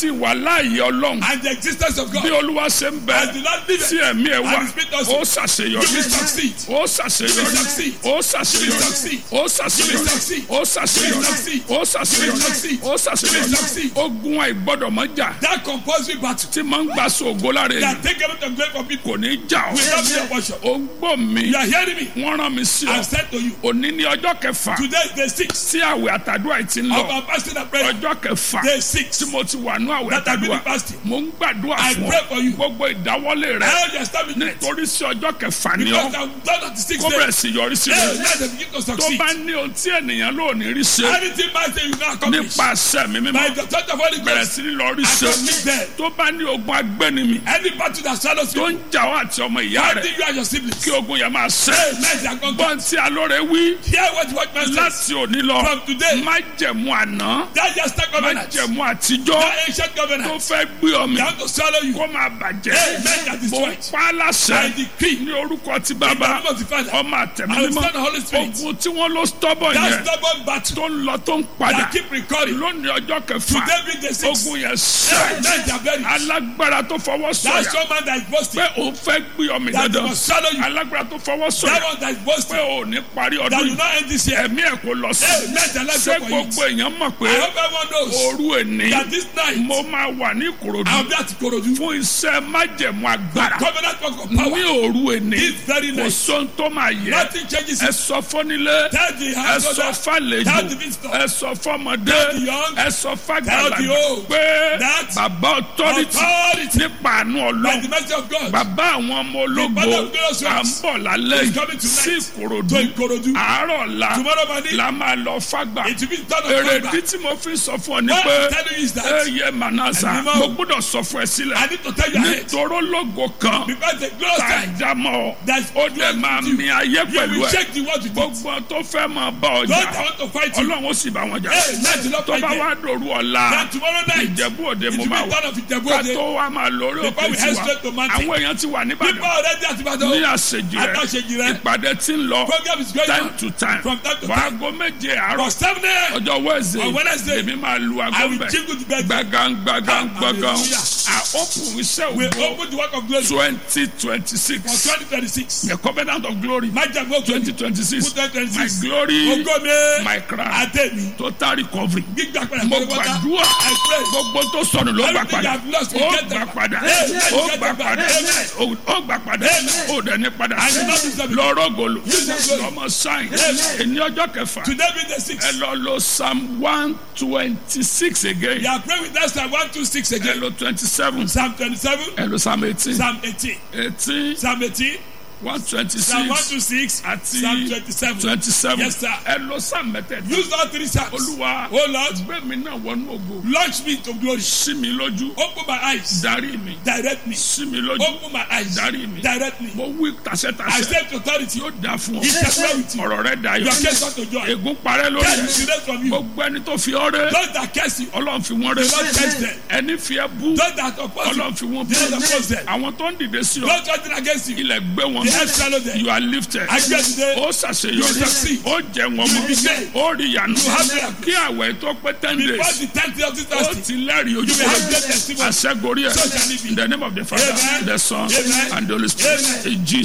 àti ìwàláàyè ọlọ́run and the existence of bí God. olúwa ṣe ń bẹ As the Lord liveth, tí ẹ̀mí ẹ̀ wà and the Spirit also, ó you will ṣàṣeyọrí succeed. ó ṣàṣeyọrí You will succeed. ó ṣàṣeyọrí You will succeed. ó ṣàṣeyọrí You will succeed. ó ṣàṣeyọrí You will succeed. ó ṣàṣeyọrí You will succeed. ó ṣàṣeyọrí You will succeed. ogun àìgbọ́dọ̀mọ́jà That compulsory battle tí máa ń gbà sóògó lára èèyàn that take everything from glory from people kò ní já ọ will not be your portion. ó ń gbọ́ mi You are hearing me? wọ́n rán mi sí ọ I said to you, òní ní ọjọ́ kẹfà today is day six tí àwẹ̀ àtàdúrà yìí ti ń of lọ our fasting and prayer. ọjọ́ kẹfà Day six tí mo ti wà ní àwẹ̀ that I've been àtàdúrà fasting. mo ń gbàdúrà I fún pray for you. ọ gbogbo ìdáwọ́lé rẹ All the establishment nítorí sí ọjọ́ kẹfà ni because ọ I'm done at the sixth kó day. bẹ̀rẹ̀ sí yọrí sí Hey, rẹ let them begin to tó succeed. bá ní ohun tí ènìyàn ló ní rí ṣe Anything man say you can accomplish nípasẹ̀ mi by mímọ́ the touch of Holy bẹ̀rẹ̀ Ghost. sí ní lọ rí ṣe Accomplish them. tó bá ní ogun agbẹ́nimi Any battle that shadows tó you, ń jà wá àti ọmọ ìyá rẹ fighting you and your siblings. kí ogun yẹn máa ṣe Hey, let them conquer. gbọ́n tí alóore wí Hear what the watchman says. láti òní lọ From today, má jẹ̀mú àná that yesterday má covenant, jẹ̀mú àtijọ́ that ancient tó covenant, fẹ́ gbé ọmọ they want to swallow you. kó máa bàjẹ́ Hey, let that mo destroy. pa á láṣẹ I decree ní orúkọ ti in the bàbá name of the Father ọmọ àtẹ̀mí and the mímọ́ Son and Holy Spirit. ogun tí wọ́n ló stọ́bọ̀ That yẹn stubborn battle tó ń lọ tó ń padà that keep recurring. lónìí ọjọ́ kẹfà Today being the sixth. ogun yẹn Hey, sẹ́ let them bury. alágbára tó fọwọ́ That sọ̀yà strong man that is boasting, pé òun fẹ́ gbé ọmọ that dandan must swallow you. alágbára tó fọwọ́ That sọ̀yà one that is pé boasting, òun ní parí that ọdún will yìí not end this year. ẹ̀mí ẹ̀ kò lọ sí Hey, let the life ṣé go for you. gbogbo èèyàn mọ̀ pé I hope everyone knows òru èní that this night mo máa wà ní ìkòròdú I'll be at Ikorodu. fún iṣẹ́ májẹ̀mú agbára Covenant work of ní power. òru èní This very kò night. sóhun tó máa yẹ Nothing changes ẹ it. sọ fọ́nílé Tell the ẹ house sọ owner, fàlejò tell the visitor, ẹ sọ fọmọdé tell the young, ẹ sọ tell the fàgbàlagbà old, pé that bàbá ọtọ́rìtì authority nípa àánú by ọlọ́run the mercy of God bàbá àwọn ọmọ ológo Father of glorious à ń ones bọ̀ lálẹ́ is yìí coming tonight sí ìkòròdú to Ikorodu. àárọ̀ ọ̀la Tomorrow morning, la máa lọ fàgbà it will be done on èrèdí Friday. tí mo fi sọ fún ọ ní What pé I'm telling you is that eye manasa Ẹ̀mí mọ́. mo gbọ́dọ̀ sọ fún ẹ sílẹ̀ I need to tell you ahead nítorí ológo kan because the glorious tá a time já mọ́ ọ that's ó dẹ̀ máa mi ayé you pẹ̀lú will ẹ shake the world with it. gbogbo tó fẹ́ máa bá Those ọjà that want to fight you, ọlọ́run ó sì bá wọn jà hey, let the Lord tó fight bá them. wá dòru ọ̀la Then tomorrow night, ìjẹ̀bú òde it mo will be máa wà done of Ijebu ká Ode. tó wá máa lórí Before òkè we head tiwa straight to mountain. àwọn èèyàn ti wà People níbàdàn are already at ní Ibadan. àṣejì rẹ Àtàṣejì rẹ. ìpàdé tí ń lọ Program is going time on to time from time to time. fàágó méje àárọ̀ For seven a.m. ọjọ́ On Wednesday, èmi máa lu I aago will mbẹ jingle the bell. gbàgán gbàgán gbàgán Hallelujah. à open iṣẹ́ We ògbó open the work of glory twenty twenty for six 2026. the covenant of glory Májàmú òkè twenty twenty six fún 2026. my glory Ògo mi. my crown Adémi. total recovery Gbígbà padà mo pẹ̀lú wọ́tá. gbàdúrà I pray. gbogbo tó sọnù ló gbà Everything padà I've lost, we ó get gbà them. padà Amen. ó Get gbà them back. padà Amen. ó ó gbà padà Amen. ó dẹ̀ ní padà I will not be sorry. lọ́rọ̀ gòlò Use your glory. lọ́mọ sáyìn Amen. ẹni ọjọ́ kẹfà Today being the ẹ sixth. lọ lo psalm one twenty six again You are praying with us Psalm 126 ẹ again. lo twenty seven Psalm 27, ẹ lo psalm eighteen Psalm 18, eighteen Psalm 18, one twenty Psalm six 126, àti Psalm 27. twenty seven Yes, sir. ẹ lo psalm mẹ́tẹ̀ẹ̀ta Use all three Psalms. olúwa Oh Lord, gbẹ̀mí náà wọnú ògo launch me to glory. sí mi lójú Open my eyes. darí mi Direct me. sí mi lójú Open my eyes. darí mi Direct me. mo wí I tàṣẹ́tàṣẹ́ said to authority. yóò dáa fún ọ It shall well with you. ọ̀rọ̀ rẹ dayọ̀ Your case not to joy. ègún parẹ́ lórí Death ẹ will be raised from you. gbogbo ẹni tó fi ọ́ rẹ́ Those that curse you, ọlọ́run fi wọ́n rẹ́ the Lord curse them. ẹni fi ẹ́ bú Those that oppose you, ọlọ́run fi wọ́n the bú Lord oppose them. àwọn tó ń dìde sí ọ Those judging against you, ilẹ̀ gbé wọn the earth swallow them. you are lifted I pray today, ó You ṣàṣeyọrí will succeed. ó jẹ wọn You will mọ́ be saved. ó rí ìyanu You have miracles. kí àwẹ̀ tó pé ten before days the tenth day of this ó fasting, ti lẹ́rìí ojú You will have kúrò great testimony. àṣẹgorí ẹ̀ So shall it be. in the name of the father Amen. the son Amen. and the holy spirit Amen. in Jesus.